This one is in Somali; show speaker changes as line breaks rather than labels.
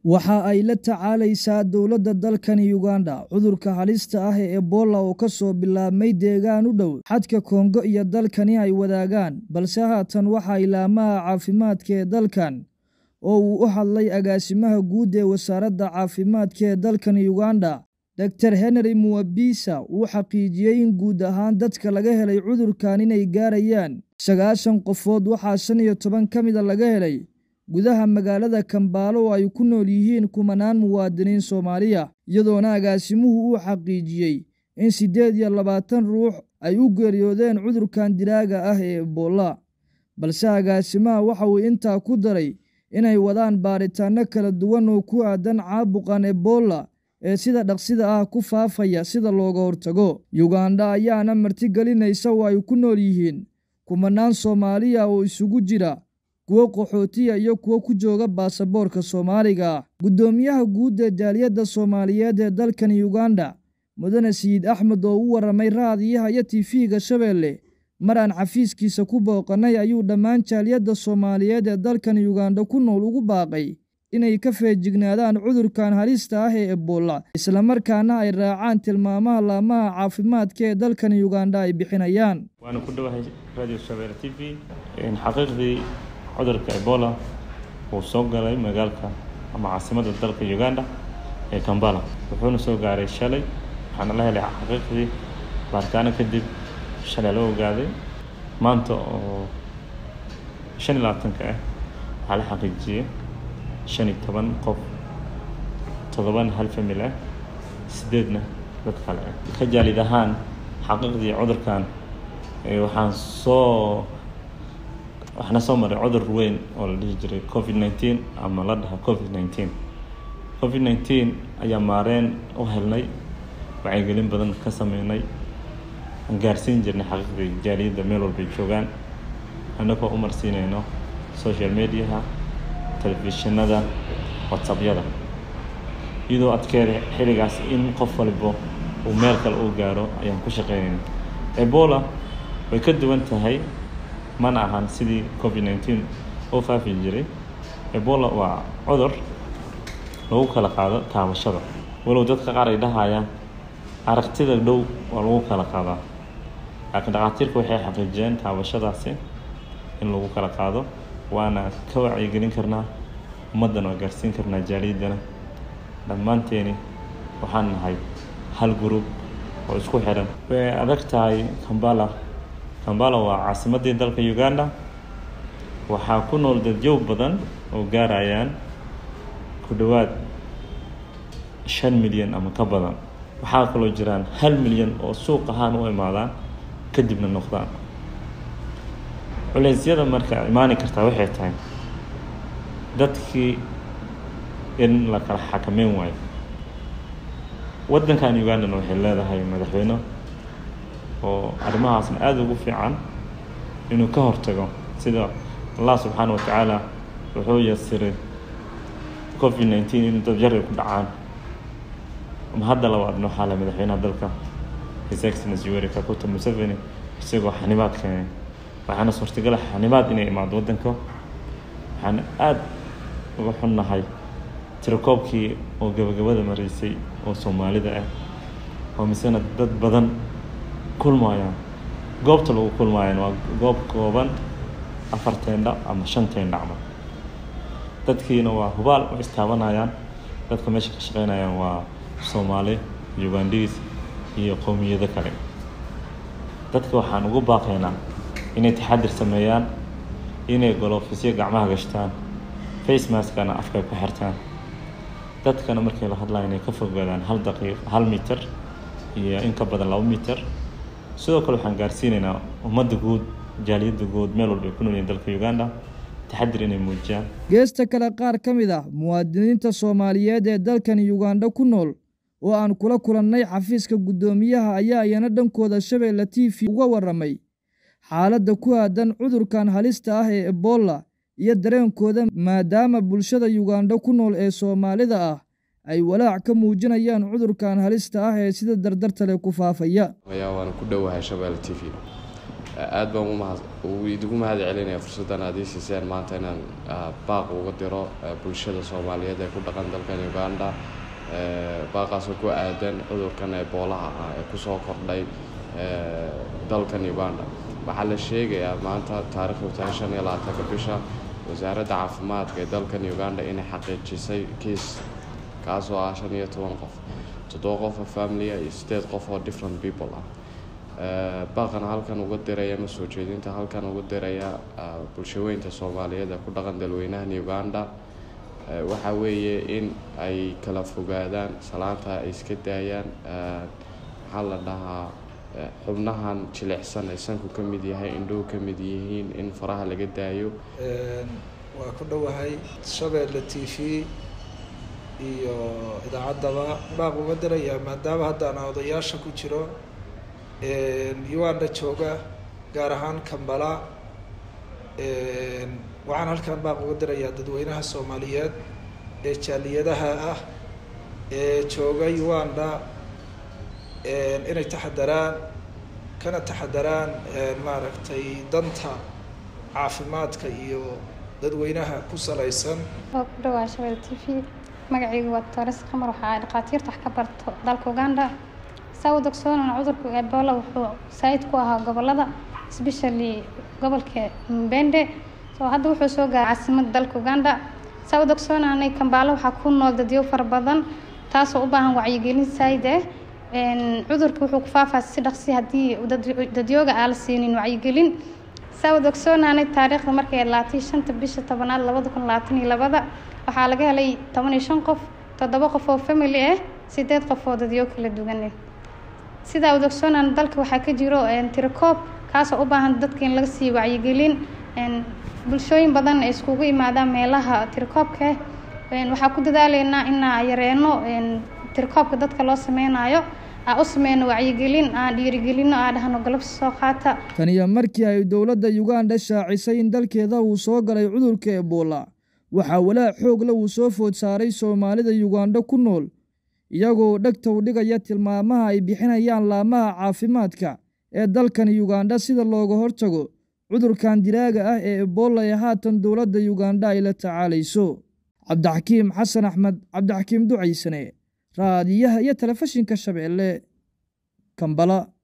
waxa ay la tacaalaysaa dowladda dalkani Uganda cudurka halista ah ee Ebola oo ka soo bilaabmay deegaan u dhow xadka Kongo iyo dalkani ay wadaagaan balse haatan waxa ilaamaha caafimaadka ee dalkan oo uu u hadlay agaasimaha guud ee wasaaradda caafimaadka ee dalkani Uganda Dr Henry Muwabisa uu xaqiijiyey in guud ahaan dadka laga helay cudurkan inay gaarayaan sagaashan qofood waxaa shan iyo toban ka mida laga helay gudaha magaalada Kambaalo oo ay ku nool yihiin kumanaan muwaadiniin Soomaaliya iyadoona agaasimuhu uu xaqiijiyey in siddeed iyo labaatan ruux ay u geeriyoodeen cudurkan dilaaga ah ee Ebola balse agaasimaha waxa uu intaa ku daray inay wadaan baaritaanno kala duwan oo ku aadan caabuqan Ebola ee sida dhaqsida ah ku faafaya sida looga hortago Uganda ayaana martigelinaysa oo ay ku nool yihiin kumanaan Soomaaliya oo isugu jira kuwo qaxootiya iyo kuwo ku jooga baasaboorka Soomaaliga guddoomiyaha guud ee jaaliyadda Soomaaliyeed ee dalkan Uganda mudane Siid Axmed oo u waramay raadiyaha iyo TV-ga Shabeelle mar aan xafiiskiisa ku booqanay ayuu dhammaan jaaliyadda Soomaaliyeed ee dalkan Uganda ku nool ugu baaqay inay ka feejignaadaan cudurkan halista ah ee Ebola isla markaana ay raacaan tilmaamaha laamaha caafimaadka ee dalkan Uganda ay bixinayaan
waana ku dhowahay radio Shabeelle TV in xaqiiqdii cudurka Ebola uu soo galay magaalka ama caasimadda dalka Uganda ee Kampala wuxuuna soo gaaray shalay waxaana la helay xaqiiqdii baaritaano kadib shalay la ogaaday maanta oo shan iyo labaatanka ah waxaa la xaqiijiyey shan iyo toban qof todoban hal famil ah sideedna dad kale ah ka jaalid ahaan xaqiiqdii cudurkan waxaan soo waxaana soo maray cudur weyn oo la dhihi jiray covid nineteen ama la dhaha covid nineteen covid nineteen ayaa maareen u helnay wacyigelin badan ka sameynay aan gaarsiin jirnay xaqiiqdii jaaliyadda meel walbay joogaan annagoo u marsiinayno social mediaha telefishinada whatsappyada iyadoo adkeeda xilligaas in qof walbo uu meel kale uu gaaro ayaan ku shaqeynayna ebola way ka duwan tahay mana ahan sidii covid nineteen oo faafi jiray ebola waa cudur lagu kala qaado taabashada walow dadka qaar ay dhahayaan aragtida dhow waa lagu kala qaadaa laakiin dhakhaatiirku waxay xaqiijiyeen taabashadaasi in lagu kala qaado waana ka wacyigelin karnaa ummaddana waa gaarsiin karnaa jaaliyaddana dhammaanteeni waxaan nahay hal group oo isku xiran way adag tahay kambala kambala waa caasimaddii dalka uganda waxaa ku nool dadyow badan oo gaarayaan ku dhowaad shan milyan ama ka badan waxaa kaloo jiraan hal milyan oo suuq ahaan u imaadaan kadibna noqdaan culeysyada marka imaani kartaa waxay tahay dadkii in la kala xakameyn waayo waddankan ugandana waxay leedahay madaxweyne oo arrimahaasna aada ugu fiican inuu ka hortago sida allah subxaana wa tacaala wuxuu yasiray covid nineteen in dad yar ay ku dhacaan ama hadda labaadna waxaa le madaxweynaha dalka his excellency yoweri kaguta museveni isagoo xanibaad keenay waxaana suurtagala xanibaad inay imaado waddanka waxaana aada uga xunnahay tirakoobkii oo gabagabada maraysay oo soomaalida ah oo misena dad badan kulmayaan goobta lagu kulmaayaan waa goob kooban afar teendha ama shan teendha camal dadkiina waa hubaal oo istaabanayaan dadka meesha ka shaqeynayaan waa soomaali ugandhiis iyo qowmiyado kale dadka waxaan ugu baaqaynaa inay taxadir sameeyaan inay golofisyo gacmaha gashtaan face maskana afkay ku xirtaan dadkana markay la hadlaan inay ka fogaadaan hal daqiiq hal mitir iyo in ka badan laba mitir sidoo kale waxaan gaarsiinaynaa ummadda guud jaaliyadda guud meel walba ay ku noolyihin dalka uganda taxadir inay muujiyaan
geesta kale qaar ka mid ah muwaadiniinta soomaaliyeed ee dalkan uganda ku nool oo aan kula kulannay xafiiska guddoomiyaha ayaa iyana dhankooda shabeelle t v uga warramay xaaladda ku aadan cudurkan halista ah ee ebola iyo dareenkooda maadaama bulshada uganda ku nool ee soomaalida ah ay walaac ka muujinayaan cudurkan halista ah ee sida dardartale ku faafaya
waana ku dhowahay shabeelle t v aad baan umahad uu idigu mahad celinaya fursaddan aad ii siiseen maanta inaan baaq uga diro bulshada soomaaliyeed ee ku dhaqan dalkan uganda baaqaasoo ku aadan cudurkan eboolaha ah ee kusoo kordhay dalkan uganda waxaa la sheegayaa maanta taarikhdu tahay shan iyo labaatanka bisha wasaaradda caafimaadka ee dalkan uganda inay xaqiijisay kiis kaasoo ah shan iyo toban qof toddoba qof oo familia iyo sideed qof oo different people ah baaqana halkan uga diraya ma soo jeedinta halkan uga diraya bulshaweynta soomaaliyeed ee ku dhaqan dalweynahan uganda waxa weeye in ay kala fogaadaan salaanta ay iska daayaan maxaa la dhahaa xubnahan jilicsan ay sanku ka mid yahay indhuhu ka mid yihiin in faraha laga daayo
waa ku dhowahay shabeelle t v iyo idaacaddaba baaq uga dirayaa maadaama haddaan odayaasha ku jiro uganda jooga gaar ahaan kambala waxaan halkan baaq uga dirayaa dadweynaha soomaaliyeed ee jaaliyadaha ah ee jooga uganda inay taxadaraan kana taxadaraan maaragtay danta caafimaadka iyo dadweynaha ku salaysan
waa ku dhawaa shabelle t v magacaygu waa tores qamar waxa ay dhakhaatiirta wax ka barto dalka uganda saa u dogsoonana cudurka ebola wuxuu saayid ku ahaa gobolada especially gobolka mbende soo hadda wuxuu soo gaaray caasimada dalka uganda saa u dogsoonanay kambaalo waxaa ku nool dadyo fara badan taasoo u baahan wacyigelin saayid ah cudurka wuxuu ku faafaa si dhaqsi haddii dadyooga aan la siinin wacyigelin saa u dogsoonanay taariikhda markay laatay shanta bisha tobanaad labada kun labaatan iyo labada waxaa laga helay toban iyo shan qof toddoba qof oo family ah sideed qof oo dadyo kala duwan ah sidaa u dogsoonaan dalka waxaa ka jiro tirakoob kaasoo u baahan dadka in laga siiyo wacyigelin bulshooyin badan ay iskugu imaadaan meelaha tirakoobka waxaa ku dadaaleynaa inaa yareeno tirakoobka dadka loo sameynayo aa u sameyno wacyigelin aan dhiirigelino aa dhahno galabsi soo qaata
taniyo markii ay dowladda uganda shaacisay in dalkeeda uu soo galay cudurka ebola waxaa walaac xoogla uu soo food saaray soomaalida yuganda ku nool iyagoo dhegta u dhigaya tilmaamaha ay bixinayaan laamaha caafimaadka ee dalkan yuganda sida looga hortago cudurkan diraaga ah ee ebola ee haatan dowladda yuganda ay la tacaalayso cabdixakiim xasan axmed cabdixakiim ducaysane raadiyaha iyo telefishinka shabeelle kambala